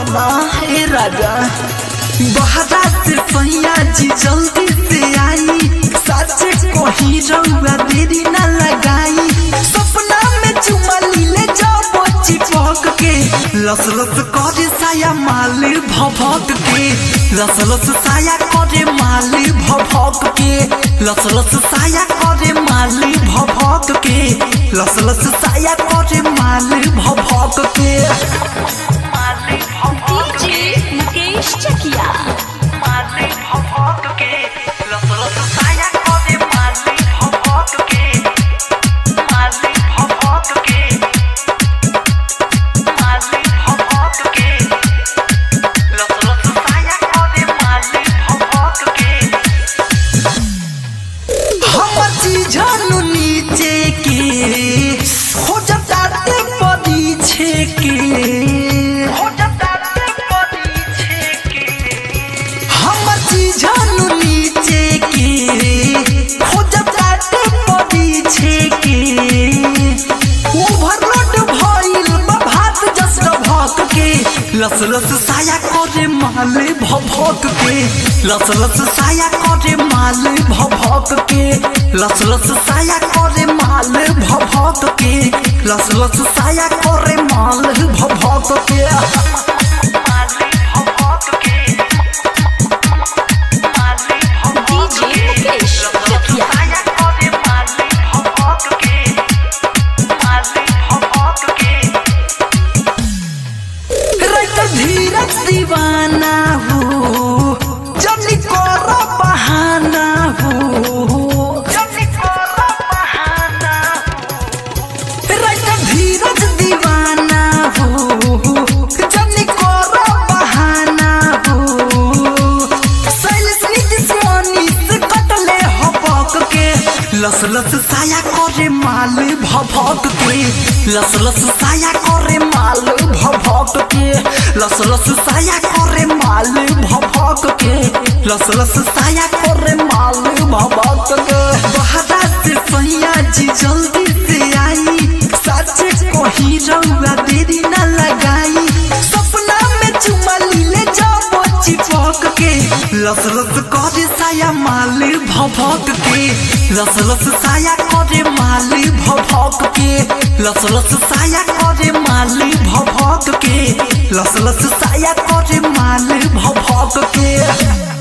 ना हे राजा बहरा से सैया जी जल्दी से आई साचे कहीं रउआ देरी ना लगाई सपना में चुमा लीले जाओ चिपक के लस लस करे साया माल भभक के लस लस साया करे माल भभक के लस लस साया करे माल भभक के लस लस साया करे माल भभक के डीजे मुकेश चकिया माल भभक के लस लस साया करे माल भभक के माल भभक के माल भभक के लस लस साया करे माल भभक के हमर चीजनु नीचे के हो जताते पीछे के हो जताते पीछे के हमर चीजनु नीचे के हो जताते पीछे के ओवरलोड भइल बा भात जस भक के लस लस साया करे माल भभक के लस लस साया करे माल भभक के लस लस साया करे माल भभक के लस लस साया करे माल भभक के डीजे मुकेश चकिया राइटर धीरज दीवाना हो जल्दी करो बहाना हो जल्दी करो बहाना राइटर धीरज दीवाना हो जल्दी करो बहाना हो शैलेश नीतीश मनीष कटले हपक के लस लस साया करे माल भभक के लस लस साया करे माल भभक के लस लस साया करे माल भभक के लस लस साया करे माल भभक के बहरा से सैया जी जल्दी से आई साचे कहीं रउआ देरी ना लगाई सपना में चुमा लीले जाओ चिपक के लस लस करे साया माल भभक के लस लस साया करे माल भभक के लस लस साया करे माल भभक के लस लस साया करे माल भभक के